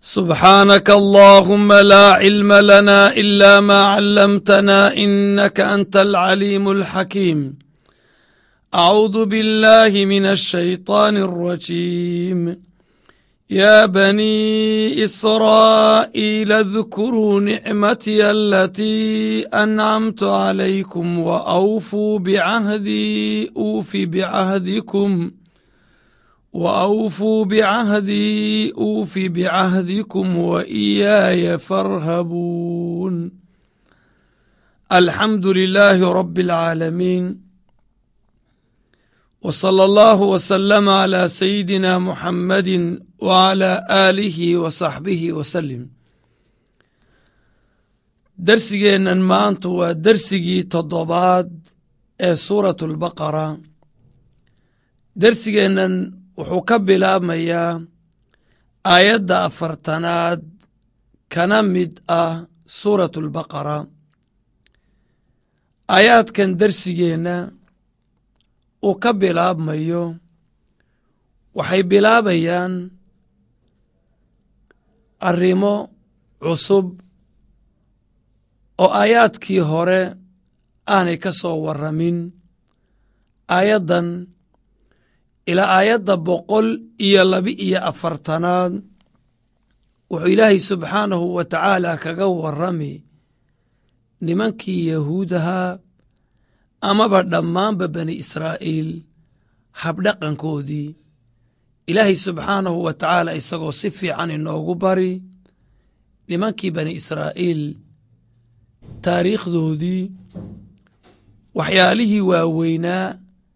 سبحانك اللهم لا علم لنا إلا ما علمتنا إنك أنت العليم الحكيم أعوذ بالله من الشيطان الرجيم يا بني إسرائيل اذكروا نعمتي التي أنعمت عليكم وأوفوا بعهدي أوف بعهدكم وأوفوا بعهدي أوف بعهدكم وإياي فارهبون الحمد لله رب العالمين وصلى الله وسلم على سيدنا محمد وعلى آله وصحبه وسلم darsigeennan maanta waa dersigii toddobaad ee suuratu albaqara dersigeennan wuxuu ka bilaabmayaa aayadda afartanaad kana mid ah suuratu albaqara aayaadkan dersigeenna uu ka bilaabmayo waxay bilaabayaan arrimo cusub oo aayaadkii hore aanay ka soo warramin aayaddan ilaa aayadda boqol iyo laba-iyo afartanaad wuxuu ilaahay subxaanahu wa tacaala kaga warrami nimankii yahuudahaa amaba dhammaanba bani israa'iil habdhaqankoodii ilaahay subxaanahu wa tacaala isagoo si fiican inoogu bari nimankii bani israa'iil taariikhdoodii waxyaalihii waaweynaa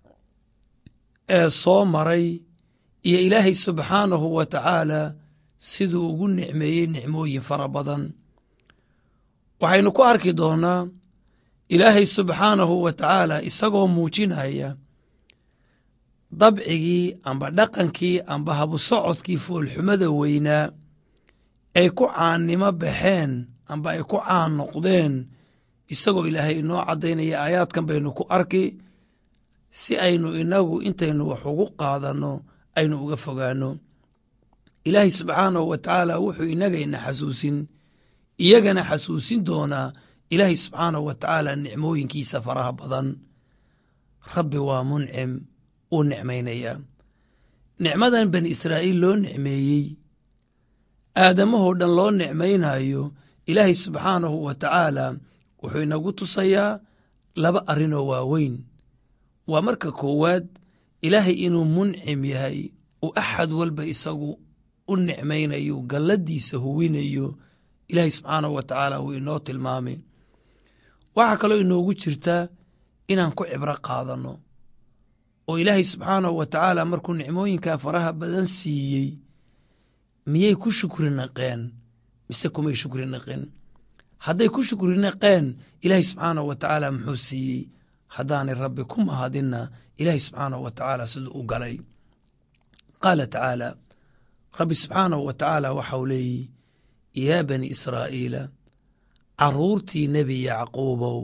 ee soo maray iyo ilaahay subxaanahu wa tacaala siduu ugu nicmeeyey nicmooyin fara badan waxaynu ku arki doonnaa ilaahay subxaanahu wa tacaala isagoo muujinaya dabcigii amba dhaqankii amba habusocodkii foolxumada weynaa ay ku caannimo baxeen amba ay ku caan noqdeen isagoo ilaahay inoo caddaynaya aayaadkan baynu ku arki si aynu inagu intaynu wax ugu qaadanno aynu uga fogaanno ilaahay subxaanahu wa tacaala wuxuu inagayna xasuusin iyagana xasuusin doonaa ilaahay subxaanahu wa tacaala nicmooyinkiisa faraha badan rabbi waa muncim uu nicmaynayaa nicmadan bani israa'iil loo nicmeeyey aadamahoo dhan loo nicmaynayo ilaahay subxaanahu wa tacaala wuxuu inagu tusayaa laba arrinoo waaweyn waa marka koowaad ilaahay inuu muncim yahay uu axad walba isagu u nicmaynayo galladiisa huwinayo ilaahay subxaanahu wa tacaala wuu inoo tilmaamay waxaa kaloo inoogu jirtaa inaan ku cibro qaadanno oo ilaahay subxaanahu wa tacaala markuu nicmooyinkaa faraha badan siiyey miyay ku shukri naqeen mise kumay shukri naqeen hadday ku shukri naqeen ilaahay subxaanahu wa tacaala muxuu siiyey haddaanay rabbi ku mahadinna ilaahay subxaanahu wa tacaala siduu u galay qaala tacaala rabbi subxaanahu wa tacaala waxau leeyihi yaa bani israa'iila carruurtii nebi yacquubow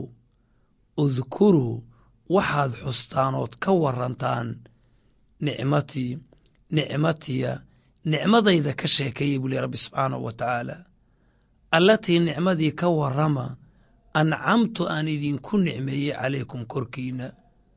udkuruu waxaad xustaanood ka warantaan nicmatii nicmatiya nicmadayda ka sheekeeyey buu leh rabbi subxaanahu wa tacaala allatii nicmadii ka warrama ancamtu aan idinku nicmeeyey calaykum korkiinna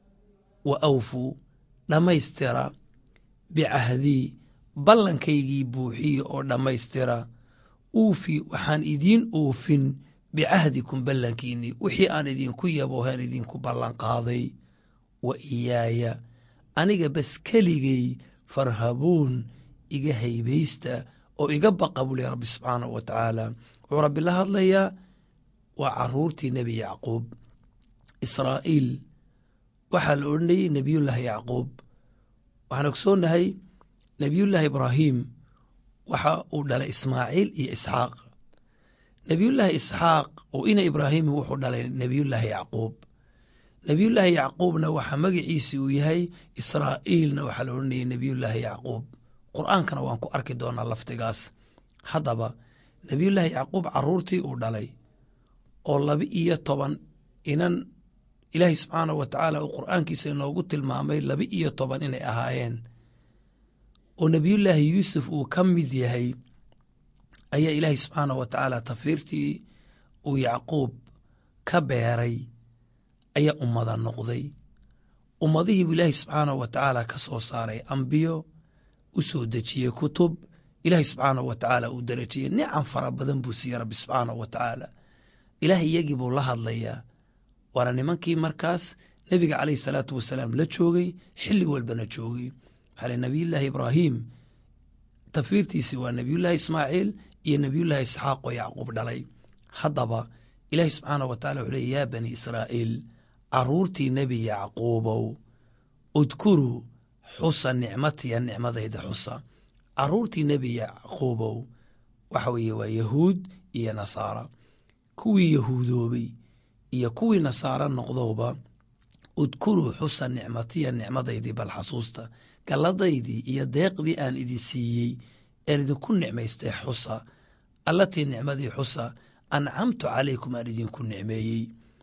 wa awfuu dhammaystira bicahdii ballankaygii buuxiya oo dhammaystira uufi waxaan idiin oofin bicahdikum ballankiinnii wixii aan idinku yaboohan idinku ballanqaaday wa iyaaya aniga bas keligay farhabuun iga haybaysta oo iga baqa buu leh rabbi subxaanahu wa tacaala wuxuu rabbi la hadlayaa waa caruurtii nebi yacquub israa'iil waxaa la odhanayey nebiyullaahi yacquub waxaan ogsoonnahay nebiyullaahi ibraahim waxa uu dhalay ismaaciil iyo isxaaq nebiyullaahi isxaaq oo ina ibraahimi wuxuu dhalay nebiyullaahi yacquub nebiyullaahi yacquubna waxaa magaciisi uu yahay israa'iilna waxaa la odhanayay nebiyullaahi yacquub qur'aankana waan ku arki doonaa laftigaas haddaba nebiyullaahi yacquub carruurtii uu dhalay oo laba iyo toban inan ilaahay subxaanahu wa tacaala uu qur'aankiisa inoogu tilmaamay laba iyo toban inay ahaayeen oo nebiyullaahi yuusuf uu ka mid yahay ayaa ilaahay subxaana wa tacaala tafiirtii uu yacquub ka beeray ayaa ummada noqday ummadihiibuu ilaahay subxaana wa tacaala ka soo saaray ambiyo u soo dejiyey kutub ilaahay subxaana wa tacaala uu darajiyey nicam fara badan buu siiyey rabbi subxaana wa tacaala ilaah iyagii buu la hadlayaa waana nimankii markaas nebiga caleyhi salaatu wasalaam la joogay xilli walbana joogay maxaa le nabiyullaahi ibraahim tafiirtiisi waa nebiyullaahi ismaaciil iyo nebiyullaahi isxaaq oo yacquub dhalay haddaba ilaahi subxaana wa tacala wuxuu ley yaa bani israa'iil caruurtii nebi yacquubow udkuruu xusa nicmatiya nicmadayda xusa caruurtii nebi yacquubow waxa weeye waa yahuud iyo nasaara kuwii yahuudoobay iyo kuwii nasaaro noqdowba udkuruu xusa nicmatiya nicmadaydii bal xasuusta galladaydii iyo deeqdii aan idin siiyey een idinku nicmaystay xusa allatii nicmadii xusa ancamtu calaykum aan idinku nicmeeyey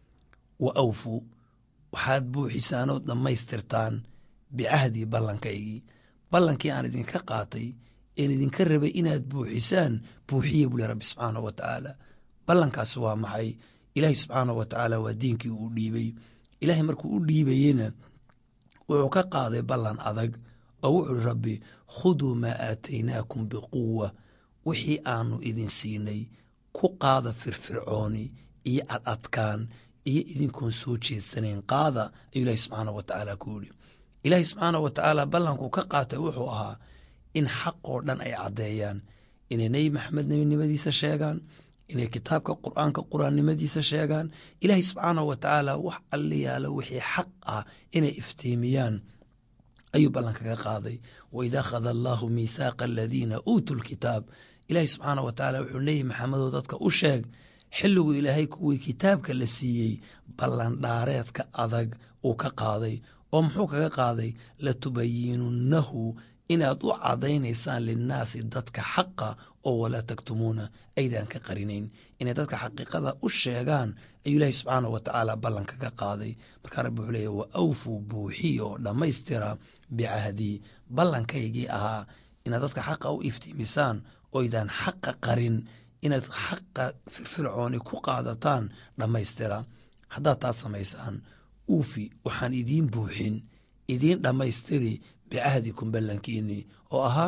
wa awfuu waxaad buuxisaanood dhammaystirtaan bicahdii ballankaygii ballankii aan idinka qaatay een idinka rabay inaad buuxisaan buuxiye buu leh rabbi subxaana wa tacaala ballankaasi waa maxay ilaahay subxaana wa tacaala waa diinkii uu dhiibey ilaahay markuu u dhiibayeyna wuxuu ka qaaday ballan adag oo wuxuu hi rabbi khuduu maa aataynaakum biquwa wixii aanu idin siinay ku qaada firfircooni iyo ad adkaan iyo idinkoon soo jeedsanayn qaada ayuu ilaahi subxaana wa tacaala ku yidhi ilaahi subxaana wa tacaala ballankuu ka qaatay wuxuu ahaa in xaq oo dhan ay caddeeyaan inay nebi maxamed nebinimadiisa sheegaan inay kitaabka qur'aanka quraannimadiisa sheegaan ilaahay subxaana wa tacaala wax alliyaalo wixii xaq ah inay iftiimiyaan ayuu ballankaga qaaday waid akhada allaahu miithaaqa aladiina uutuu lkitaab ilaahay subxaana wa tacaala wuxuu leeyahy maxamedow dadka u sheeg xilligu ilaahay kuwii kitaabka la siiyey ballandhaareedka adag uu ka qaaday oo muxuu kaga qaaday latubayinunnahu inaad u cadaynaysaan linnaasi dadka xaqa oo walaa taktumuuna aydaan ka qarinayn inay dadka xaqiiqada u sheegaan ayuu ilaahi subxaana wa tacaala ballanka ka qaaday markaa rabbi wuxuu leeya wa awfuu buuxiya oo dhammaystira bicahdii ballankaygii ahaa inaad dadka xaqa u iftiimisaan oydaan xaqa qarin inaad xaqa firfircooni ku qaadataan dhammaystira haddaad taad samaysaan uufi waxaan idiin buuxin idiin dhammaystiri bicahdikum ballankiinii oo ahaa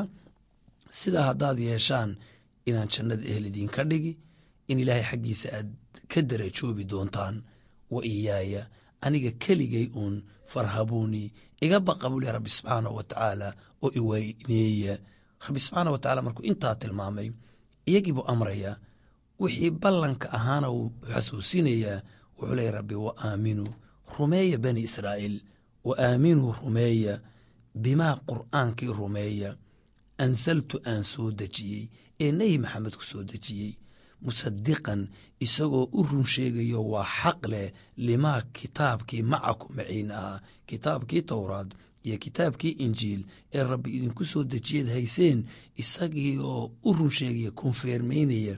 sidaa haddaad yeeshaan inaan jannada ehel idiinka dhigi in ilaahay xaggiisa aad ka darajoobi doontaan wa iyaaya aniga keligay uun farhabuunii iga baqa buu leh rabbi subxaana wa tacaala oo iweyneeya rabbi subxaana wa tacala markuu intaa tilmaamay iyagiibuu amrayaa wixii ballanka ahaana wuu xasuusinayaa wuxuu leeya rabbi wa aaminuu rumeeya bani israa'iil wa aaminuu rumeeya bimaa qur'aankii rumeeya ansaltu aan soo dejiyey ee nebi maxamed ku soo dejiyey musadiqan isagoo u run sheegayo waa xaq leh limaa kitaabkii macaku maciin ahaa kitaabkii towraad iyo kitaabkii injiil ee rabbi idinku soo dejiyeed hayseen isagii oo u run sheegaya konfeermeynaya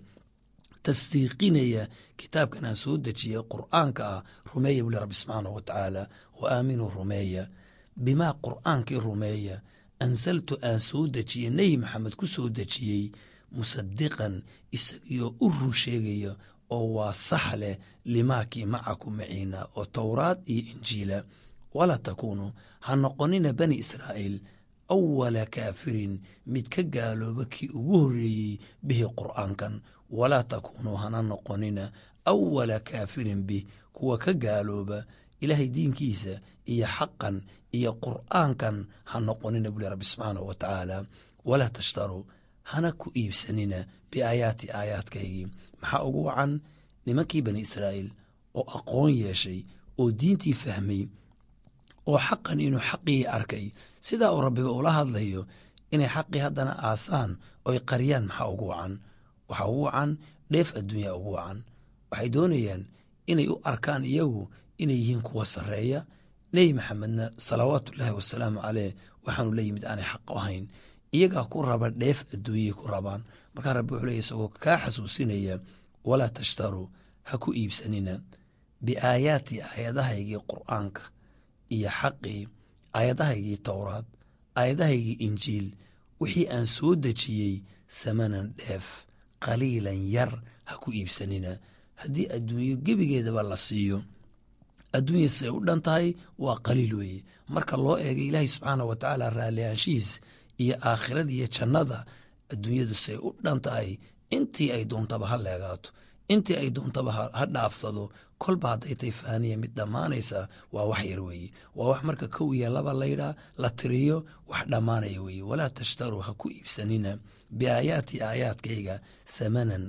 tasdiiqinaya kitaabkan aan soo dejiyey qur'aanka ah rumeeya buli rabbi subxaanahu wa tacaala wa aaminuu rumeeya bimaa qur'aankii rumeeya ansaltu aan soo dejiyey nebi maxamed ku soo dejiyey musadiqan isagiioo u run sheegaya oo waa sax leh limaakii macaku maciina oo towraad iyo injiila walaa takuunuu ha noqonina bani israa'iil awala kaafirin mid ka gaalooba kii ugu horreeyey bihi qur'aankan walaa takuunuu hana noqonina awala kaafirin bih kuwa ka gaalooba ilaahay diinkiisa iyo xaqan iyo qur'aankan ha noqonina buli rabbi subxaanahu wa tacaala walaa tashtaruu hana ku iibsanina biaayaati aayaadkaygii maxaa ugu wacan nimankii bani israa'iil oo aqoon yeeshay oo diintii fahmay oo xaqan inuu xaqii arkay sidaa uu rabbiba ula hadlayo inay xaqii haddana aasaan oy qariyaan maxaa ugu wacan waxaa ugu wacan dheef adduunyaa ugu wacan waxay doonayaan inay u arkaan iyagu inay yihiin kuwa sarreeya nebi maxamedna salawaatullaahi wasalaamu caleyh waxaanu la yimid aanay xaq ahayn iyagaa ku raba dheef adduunyay ku rabaan markaa rabbi wuxuu leeya isagoo kaa xasuusinaya walaa tashtaruu ha ku iibsanina biaayaati aayadahaygii qur'aanka iyo xaqii aayadahaygii towraad aayadahaygii injiil wixii aan soo dejiyey thamanan dheef qaliilan yar ha ku iibsanina haddii adduunyo gebigeedaba la siiyo adduunya siay u dhan tahay waa qaliil weeye marka loo eega ilaahay subxaana wa tacaala raallihaanshihiis iyo aakhirada iyo jannada adduunyadu siay u dhan tahay intii ay doontaba ha leegaato intii ay doontaba ha dhaafsado kolba hadday tay faaniya mid dhammaanaysa waa wax yar weeye waa wax marka kow iyo laba laydhaa la tiriyo wax dhammaanaya weeye walaa tashtaruu ha ku iibsanina biaayaati aayaadkayga thamanan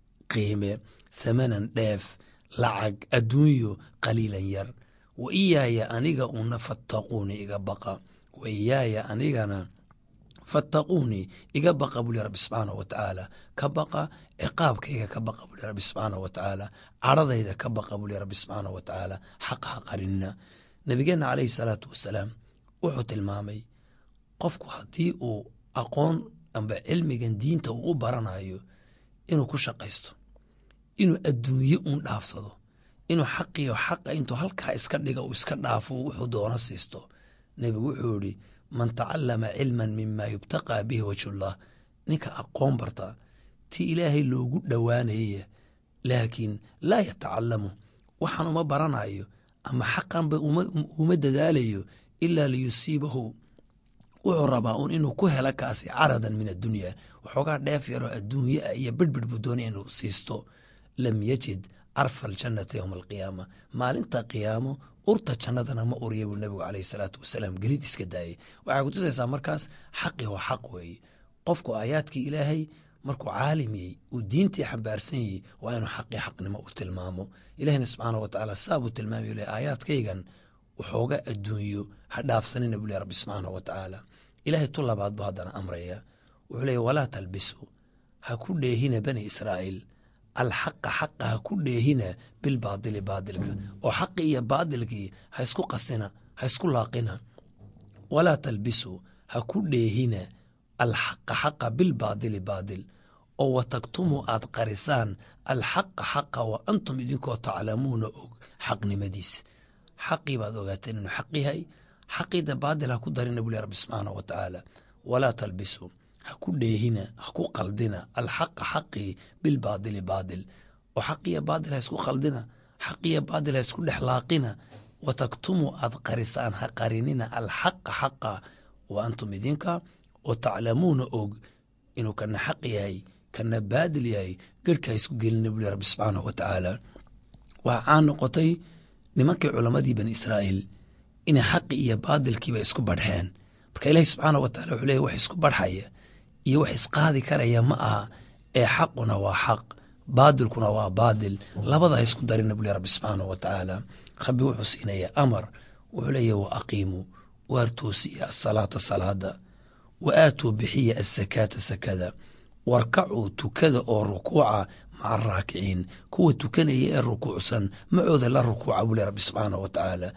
qiime thamanan dheef lacag adduunyo qaliilan yar wa iyaaya aniga una fattaquuni iga baqa wa iyaaya anigana fattaquunii iga baqa buli rabbi subxaana wa tacaala ka baqa ciqaabkayga ka baqa buli rabbi subxaana wa tacaala cadhadayda ka baqa buli rabbi subxaana wa tacaala xaqa ha qarinina nabigeenna calayhi salaatu wasalaam wuxuu tilmaamay qofku haddii uu aqoon amba cilmigan diinta uu u baranayo inuu ku shaqaysto inuu adduunye uun dhaafsado inuu xaqiyo xaqa intuu halkaa iska dhiga uu iska dhaafo wuxuu doono siisto nebigu wuxuu yihi man tacalama cilman mima yubtaqaa bihi wajhullah ninka aqoon barta ti ilaahay loogu dhowaanayaya laakiin laa yatacalamu waxaan uma baranayo ama xaqanba uma dadaalayo ilaa liyusiibahu wuxuu rabaa uun inuu ku helo kaasi caradan min addunya waxoogaa dheef yaroo adduunye ah iyo bidhbidh buu doonaya inuu siisto lam yajid carfa aljannata yowma alqiyaama maalinta qiyaamo urta jannadana ma uriya buu nabigu caleyhi salaatu wasalaam gelid iska daayay waxay kutusaysaa markaas xaqi waa xaq weeye qofku aayaadkii ilaahay markuu caalimiyey uu diintii xambaarsan yey waa inuu xaqii xaqnimo u tilmaamo ilahina subxaana wa tacaala saabuu tilmaamay le aayaadkaygan waxooga adduunyo ha dhaafsanina buu le rabbi subxaana wa tacaala ilaahay tu labaad buu haddana amraya wuxuu leeya walaa talbisu ha ku dheehina bani israa'iil alxaqa xaqa ha ku dheehina bilbaadili baadilka oo xaqii iyo baadilkii ha isku qasina ha isku laaqina walaa talbisu ha ku dheehina alxaqa xaqa bilbaadili baadil oo wa taktumu aad qarisaan alxaqa xaqa wa antum idinkoo taclamuuna og xaqnimadiisa xaqii baad ogaateen inuu xaq yahay xaqiida baadil ha ku darina buli rabbi subxaana wa tacaala walaa talbisu ha ku dheehina ha ku qaldina alxaqa xaqii bilbaadili baadil oo xaqiyo baadil ha isku qaldina xaqiyo baadil ha isku dhexlaaqina wa taktumu aad qarisaan ha qarinina alxaqa xaqa wa antum idinka oo taclamuuna og inuu kana xaq yahay kana baadil yahay gerhka ha isku gelina buli rabbi subxaanahu wa tacaala waxaa caan noqotay nimankii culammadii bani israa'iil inay xaqi iyo baadilkiiba isku badhxeen marka ilaahi subxaana wa tacala wuxuu leeyahy wax isku badhxaya iyo wax isqaadi karaya ma aha ee xaquna waa xaq baadilkuna waa baadil labada ha isku darina buli rabbi subxaanahu wa tacaala rabbi wuxuu siinaya amar wuxuu leeyahy wa aqiimuu waar toosiya asalaata salaada wa aatuu bixiya asakaata sakada warkacuu tukada oo rukuuca maca araakiciin kuwa tukanaya ee rukuucsan macooda la rukuuca buli rabbi subxaanahu wa tacaala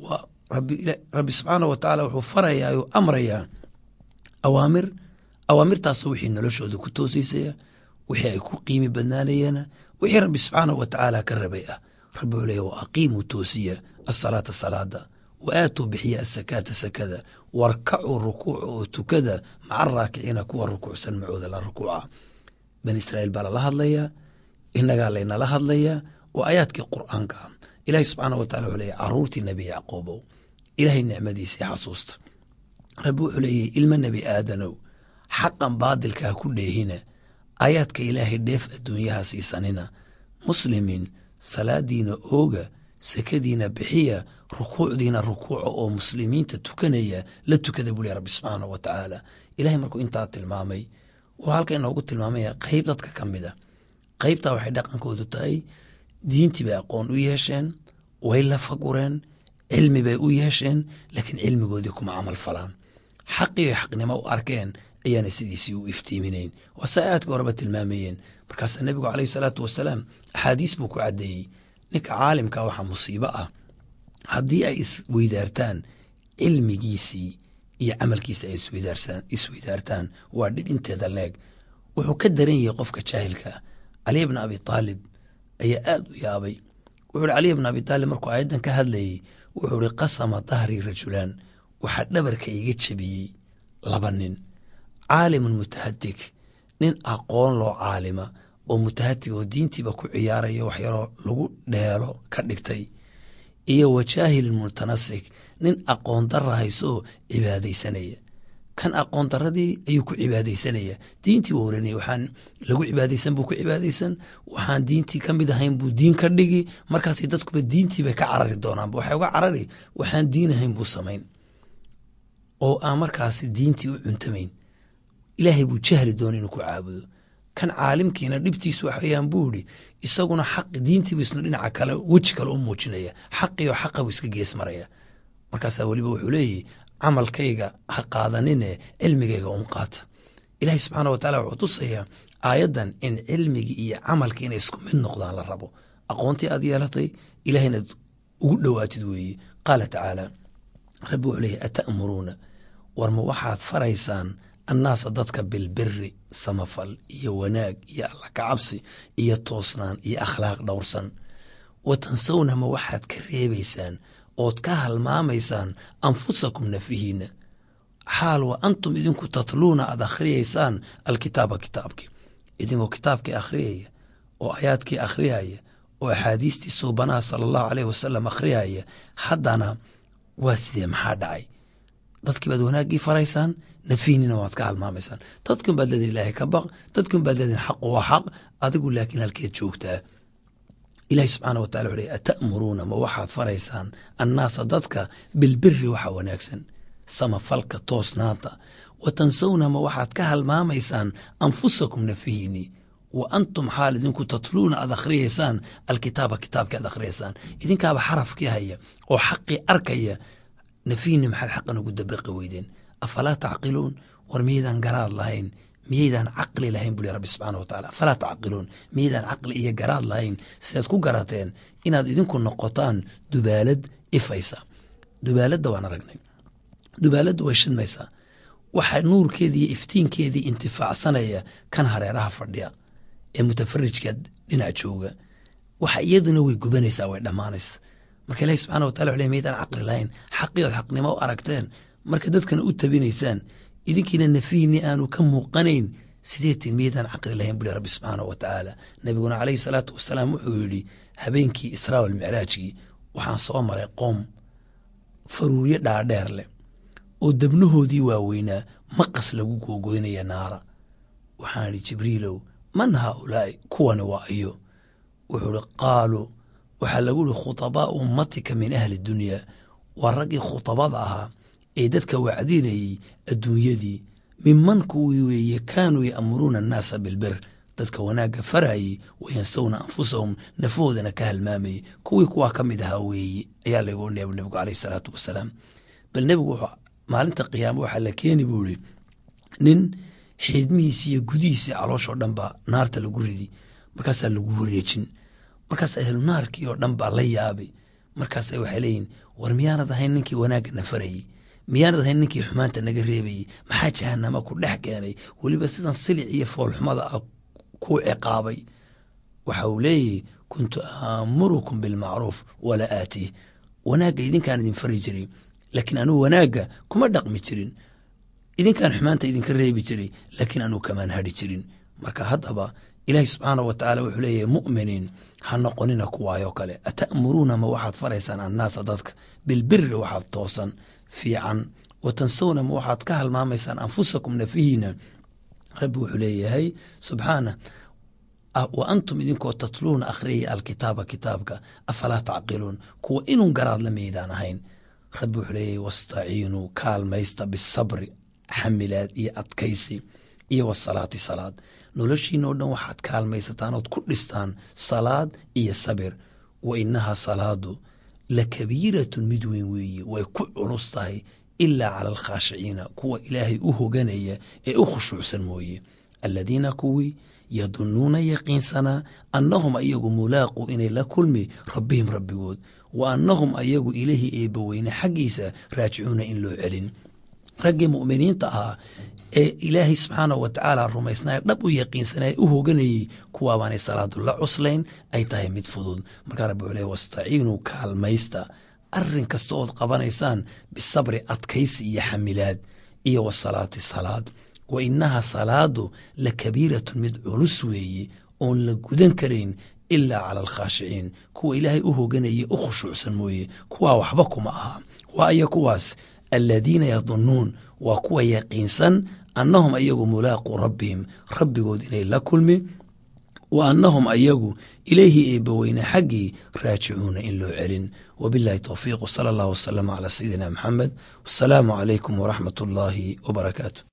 rabbi subxaanah wa tacaala wuxuu farayaa oo amrayaa awaamir awaamirtaasoo wixii noloshooda ku toosiysaya wixii ay ku qiimi badnaanayeena wixii rabbi subxaanahu wa tacaala ka rabay ah rabbi wuxuu leeya wa aqiimuu toosiya asalaata salaada wa aatuu bixiya asakaata sakada warkacuu rukuuca oo tukada maca raakiciina kuwa rukuucsan macooda la rukuuca bani israa'iil baa lala hadlayaa innagaa laynala hadlayaa oo aayaadkii qur'aanka ilaahi subxaana wa tacala wuxuu leeya caruurtii nebi yacquubow ilaahay nicmadiisii xasuusta rabbi wuxuu leeyahy ilma nebi aadanow xaqan baadilka ha ku dheehina aayaadka ilaahay dheef adduunyaha siisanina muslimiin salaadiina ooga sakadiina bixiya rukuucdiina rukuuca oo muslimiinta tukanaya la tukada buli rabbi subxaana wa tacaala ilahay markuu intaa tilmaamay wuxuu halka inoogu tilmaamaya qeyb dadka ka mid a qeybtaa waxay dhaqankoodu tahay diintii bay aqoon u yeesheen way la fagureen cilmi bay u yeesheen laakiin cilmigoodii kuma camal falaan xaqiyo xaqnimo u arkeen ayaana sidiisii u iftiiminayn waase aadka horeba tilmaamayeen markaasaa nebigu caleyhi salaatu wasalaam axaadiis buu ku caddeeyey ninka caalimka waxaa musiibo ah haddii ay isweydaartaan cilmigiisii iyo camalkiisa ay isweydaartaan waa dhib inteeda leeg wuxuu ka daran yahay qofka jaahilkaa caliy bna abi taalib ayaa aad u yaabay wuxuu hi caliy bna abi taalib markuu aayaddan ka hadlayey wuxuu hi qasama dahrii rajulaan waxaa dhabarka iga jebiyey laba nin caalimun mutahadig nin aqoon loo caalima oo mutahatig oo diintiiba ku ciyaaraya wax yaroo lagu dheelo ka dhigtay iyo wajaahilin mutanasik nin aqoon dara hayso oo cibaadaysanaya kan aqoon daradii ayuu ku cibaadaysanaya diintii buu oranaya waxaan lagu cibaadaysan buu ku cibaadaysan waxaan diintii ka mid ahayn buu diin ka dhigi markaasay dadkuba diintii bay ka carari doonaanba waxay uga carari waxaan diin ahayn buu samayn oo aan markaasi diintii u cuntamayn ilaahay buu jahli doona inuu ku caabudo kan caalimkiina dhibtiisu waxweyaan buu idhi isaguna xaqi diintiibu isna dhinaca kale weji kale u muujinaya xaqiyo xaqa buu iska gees maraya markaasaa weliba wuxuu leeyahy camalkayga ha qaadanine cilmigayga un qaata ilaahay subxaana wa taala wuxuu tusayaa aayaddan in cilmigii iyo camalkii inay isku mid noqdaan la rabo aqoontii aad yeelatay ilahay inaad ugu dhowaatid weeye qaala tacaala rabbi wuxuu leeyahy ata'muruuna war ma waxaad faraysaan annaasa dadka bilbiri samafal iyo wanaag iyo alla kacabsi iyo toosnaan iyo akhlaaq dhowrsan wa tansawna ma waxaad ka reebaysaan ood ka halmaamaysaan anfusakum nafihiina xaal wa antum idinku tatluuna aad akhriyaysaan alkitaaba kitaabkii idinkoo kitaabkii akhriyaya oo aayaadkii akhriyaya oo axaadiistii suubanaha sala allahu caleyh wasalam akhriyaya haddana waa sidee maxaa dhacay dadkii baad wanaaggii faraysaan nafiinina waad ka halmaamaysaan dadkun baad leedihin ilaahay ka baq dadkun baad leedihin xaqu waa xaq adigu laakiin halkeed joogtaa ilahi subxaana wa tacala wuxu ata'muruuna ma waxaad faraysaan annaasa dadka bilbiri waxa wanaagsan samafalka toosnaanta wa tansawna ma waxaad ka halmaamaysaan anfusakum nafihiinii wa antum xaal idinku tatluuna aad akhriyaysaan alkitaaba kitaabkii aad akhriyaysaan idinkaaba xarafkii haya oo xaqii arkaya nafihiinni maxaad xaqan ugu dabaqi weydeen afalaa tacqiluun war miyaydaan garaad lahayn miyaydaan caqli lahayn buli rabbi subxaana wa tacala afalaa tacqiluun miyaydaan caqli iyo garaad lahayn sidaad ku garateen inaad idinku noqotaan dubaalad ifaysa dubaaladda waan aragnay dubaaladda way shidmaysaa waxaa nuurkeedii iyo iftiinkeedii intifaacsanaya kan hareeraha fadhiya ee mutafarijka dhinac jooga waxa iyaduna way gubanaysaa way dhammaanaysa marka ilahi subxana wa tala wxu le miyaydaan caqli lahayn xaqiyood xaqnimo u aragteen marka dadkana u tabinaysaan idinkiina nafihiinni aanu ka muuqanayn sideetin miyaydaan caqli lahayn buli rabbi subxaana wa tacaala nabiguna caleyhi salaatu wasalaam wuxuu yidhi habeenkii israa walmicraajkii waxaan soo maray qoom faruuryo dhaadheer leh oo debnahoodii waaweynaa maqas lagu googoynaya naara waxaan idhi jibriilow man haaulaa'i kuwani waa iyo wuxuu ihi qaaluu waxaa lagu ihi khutabaau ummatika min ahli dunyaa waa raggii khutabada ahaa ee dadka wacdinayey adduunyadii minman kuwii weeye kaanuu ya'muruuna annaasa bilbir dadka wanaagga farayey wayansawna anfusahum nafahoodana ka halmaamayey kuwii kuwaa ka mid ahaa weeye ayaa lagu neeb nebigu caleyh isalaatu wasalaam bal nebigu wuxuu maalinta qiyaama waxaa la keeni buu ihi nin xiidmihiisi iyo gudihiisi calooshoo dhan baa naarta lagu ridi markaasaa lagu wareejin markaas ahlu naarkii oo dhan baa la yaabay markaasa waxay leeyihin war miyaanad ahayn ninkii wanaagga na farayey miyaanad ahayn ninkii xumaanta naga reebayey maxaa jahanama ku dhex keenay weliba sidan silic iyo foolxumada ah ku ciqaabay waxa uu leeyahy kuntu aamurukum bilmacruuf walaa aatiih wanaagga idinkaan idin fari jiray laakiin anugu wanaagga kuma dhaqmi jirin idinkaan xumaanta idinka reebi jiray laakiin anuu kamaan hadhi jirin marka haddaba ilaahi subxaana wa tacaala wuxuu leeyahay mu'miniin ha noqonina kuwaayoo kale ata'muruuna ma waxaad faraysaan annaasa dadka bilbiri waxaad toosan fiican wa tansawna ma waxaad ka halmaamaysaan anfusakum nafihiina rabbi wuxuu leeyahay subxaana wa antum idinkoo tatluuna akhriyaya alkitaaba kitaabka afalaa tacqiluun kuwa inun garaad la meydaan ahayn rabbi wuxuu leeyahay wastaciinuu kaalmaysta bisabri xamilaad iyo adkaysi iyo wasalaati salaad noloshiina oo dhan waxaad kaalmaysataan ood ku dhistaan salaad iyo sabir wa inahaa salaadu la kabiiratun mid weyn weeye way ku culus tahay ilaa cala alkhaashiciina kuwa ilaahay u hoganaya ee u khushuucsan mooye aladiina kuwii yadunuuna yaqiinsanaa annahum ayagu mulaaquu inay la kulmi rabbihim rabbigood wa annahum ayagu ilaahi eebbaweyne xaggiisa raajicuuna in loo celin raggii mu'miniinta ahaa ee ilaahay subxaanah wa tacaala rumaysnaa dhab u yaqiinsanay u hoganayey kuwaabaanay salaadu la cuslayn ay tahay mid fudud markaa rabbi wuxuu leey wastaciinuu kaalmaysta arrin kasta ood qabanaysaan bisabri adkaysi iyo xamilaad iyo wasalaati salaad wa inaha salaadu la kabiiratun mid culus weeye oon la gudan karayn ilaa cala alkhaashiciin kuwa ilaahay u hoganaya u khushuucsan mooye kuwaa waxba kuma aha waa aya kuwaas aladiina yadunuun waa kuwa yaqiinsan annahum ayagu mulaaquu rabbihim rabbigood inay la kulmi wa annahum ayagu ilayhi eebbaweyne xaggii raajicuuna in loo celin wabilahi towfiiq wsala allah wasalama calaa sayidina maxamed wasalaamu calaykum waraxmat ullaahi wabarakaatu